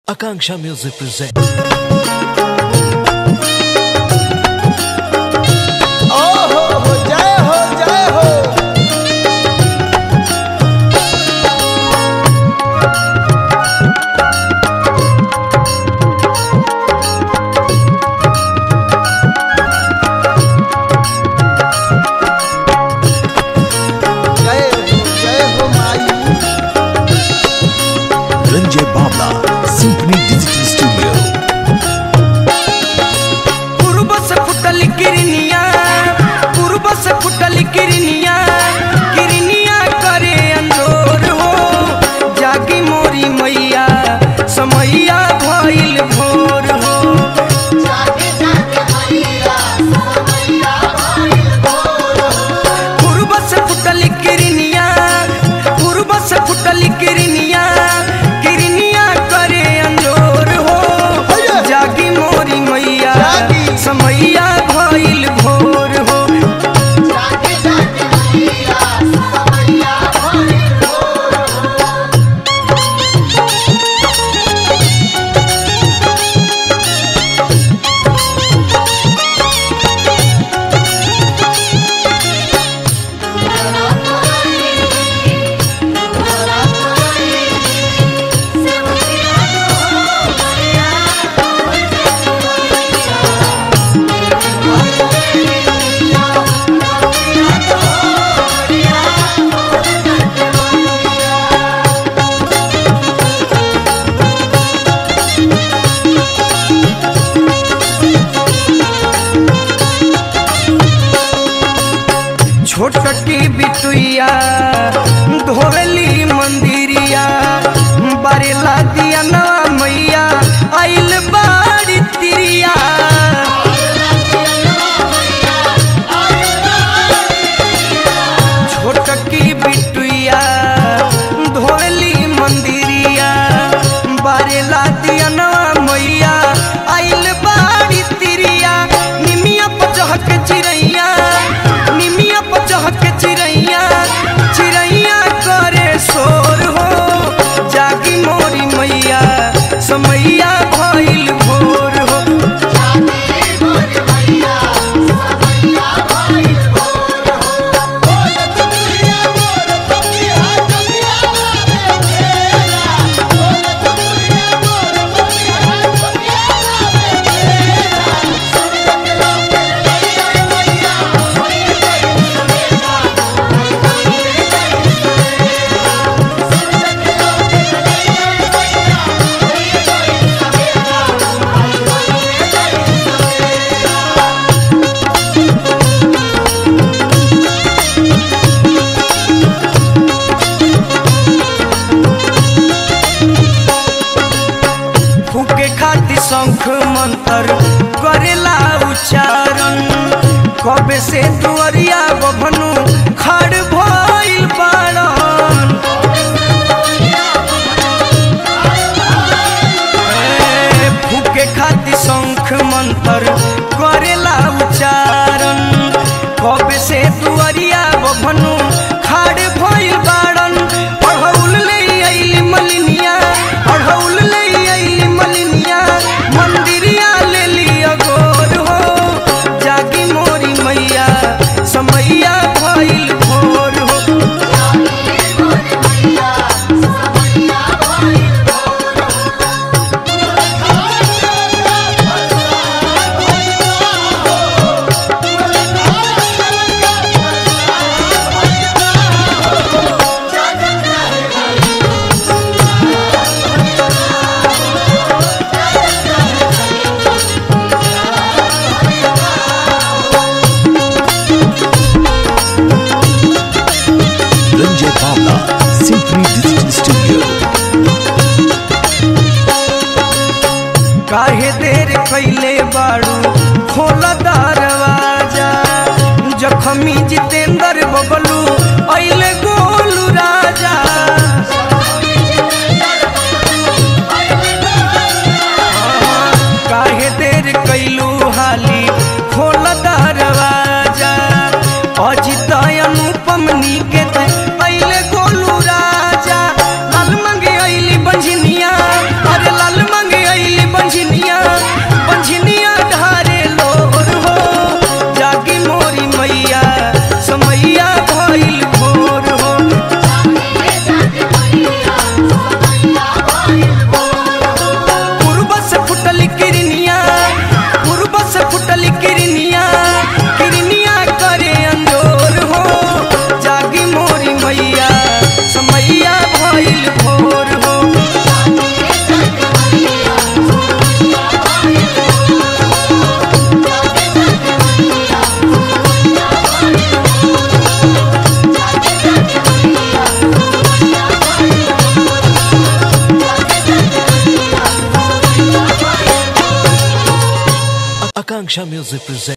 Akanksha Music presents. ओहो हो जय हो जय हो जय हो जय हो माई Ranjay Babla, Symphony Digital Studio. पूर्व से फुटल किरनिया पूर्व से फुटल किरनिया किरनिया करे अंजोर हो जागी मोरी मैया समैया भइल भोर हो पूर्व से फुटल किरनिया पूर्व से फुटल किरनिया किरनिया करे अंजोर हो जागी मोरी मैया जागी। समैया भइल भोर हो छोटकी बिटुइया धोवली मंदिरिया बरेला दिया ना मैया आइल बाड़ी तिरिया छोटकी बिटुइया धोवली मंदिरिया बरेला दिया ना मैया आइल बाड़ी तिरिया निमिया पचहक चिरैया निमिया पचहक चिरैया चिरैया करे शोर हो जागी मोरी मैया समैया भइल भोर हो फूके खातिर शंख मंत्र करेला उच्चारण कबे से दुअरिया बभनु खड़ भइल बाड़न ए, फूके खातिर शंख मंत्र करेला उच्चारण कबे से दुअरिया बभनु खड़ भइल बाड़न पढ़ौल ले आइली मलिनिया पढ़ौल ले आइली मलिनिया मंदिरिया ले लिया गोर हो जागी मोरी मैया समैया भइल भोर हो Ranjay Babla, Symphony Digital Studio. काहे देर कैले बाड़ू खोल दरवाजा जखमी जितेंद्र बबलू अइले गोलू राजा काहे देर कैलू हाली खोल दरवाजा अजित अनुपम निकेत अइले गोलू राजा लाल मंगे अइली बंझनिया अरे लाल मंगे Akanksha Music presents.